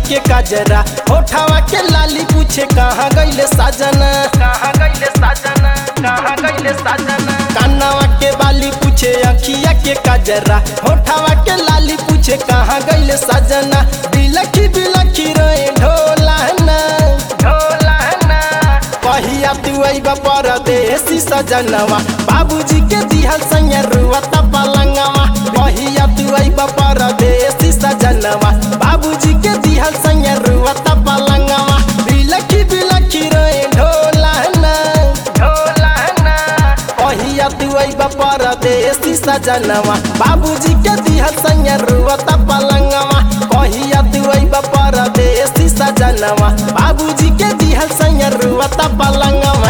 के कजरा होठावा के लाली पूछे कहाँ गईले साजना कहाँ गईले साजना कहाँ गईले साजना कानावा के बाली पूछे अखिया के कजरा होठावा के लाली पूछे कहाँ गईले साजना बिलखी बिलखी रोए ढोलाना ढोलाना कहिया तू अइबा परदेसी सजनवा बाबूजी के दिहल संगे रुवता पलंगवा कहिया तू अइबा परदेसी सजनवा बाबूजी के दिहल संगे रुवता पलंगवा बिलखी बिलखी रोए ढोलाना ढोलाना कहिया तू अइबा परदेसी सजनवा बाबूजी के दिहल संगे रुवता पलंगवा कहिया तू अइबा परदेसी सजनवा बाबूजी के दिहल संगे रुवता पलंगवा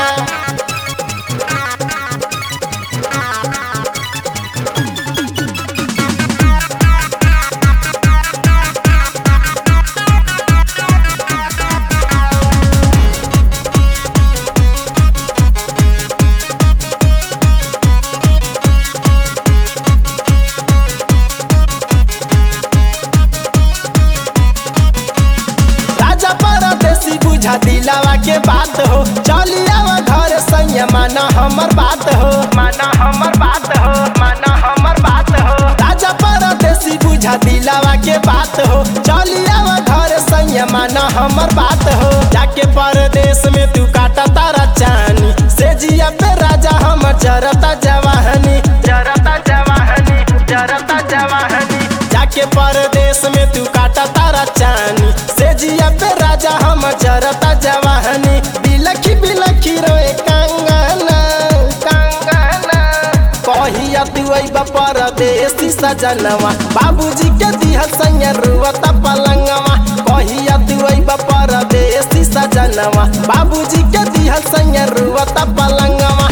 राजा परदेसी बुझा दिलावा के बात हो चली आवा घर सैया माना हमर बात हो माना हमर बात हो माना हमर बात हो राजा परदेसी बुझा दिलावा के बात हो चली आवा घर सैया माना हमर बात हो जाके परदेश में तू काटा तारा चानी से जिया पे राजा हमर जरता जवाहनी जरता जवाहनी जरता जवाहनी जाके परदेश में तू काटा तारा चानी से जिया पे राजा हम जरता जवाहनी बिलखी बिलखी रोए कंगना कंगना कहिया तू अइबा परदेसी सजनवा बाबूजी के दिहल संगे रुवता पलंगवा कहिया तू अइबा परदेसी सजनवा बाबूजी के दिहल संगे रुवता पलंगवा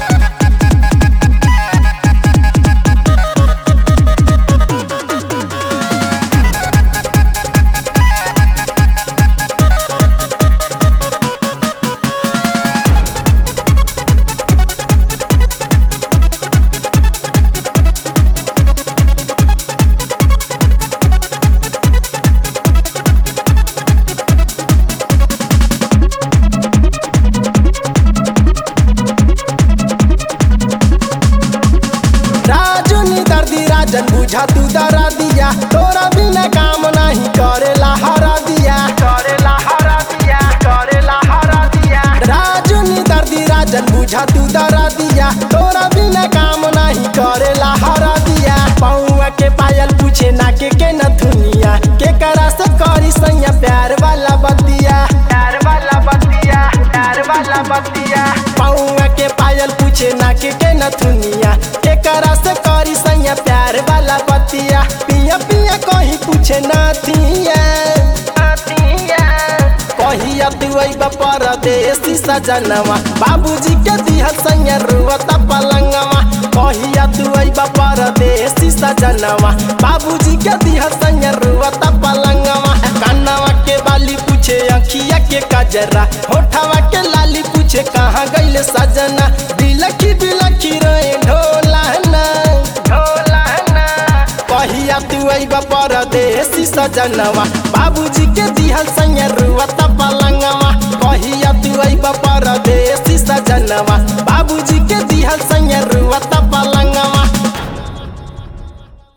राजू नी दर्दी राजन बुझा तू दरा दिया तोरा बिना काम नहीं करेला हरा दिया करेला हरा दिया करेला हरा दिया राजू नी दर्दी राजन बुझा तू दरा दिया तोरा बिना काम नहीं करेला हरा दिया पौआ के पायल पूछे ना के के न दुनिया के करा से करी सैया प्यार वाला बतिया प्यार वाला बतिया प्यार वाला बतिया पौआ के पायल पूछे ना के के न दुनिया के करा से करी सैया प्यार वाला बतिया पिया पिया कहीं पूछे नाथिया नाथिया कहिया तू अइबा परदेसी सजनवा बाबूजी के दिहल संगे रुवता पलंगवा कहिया तू अइबा परदेसी सजनवा बाबूजी के दिहल संगे रुवता पलंगवा कानवा के बाली पूछे अखिया के कजरा होठवा के लाली पूछे कहाँ गईले सजना बिलखी बिलखी रोए ढोलाना ढोलाना कहिया तू अइबा परदेसी सजनवा बाबूजी के दिहल संगे रुवता पलंगवा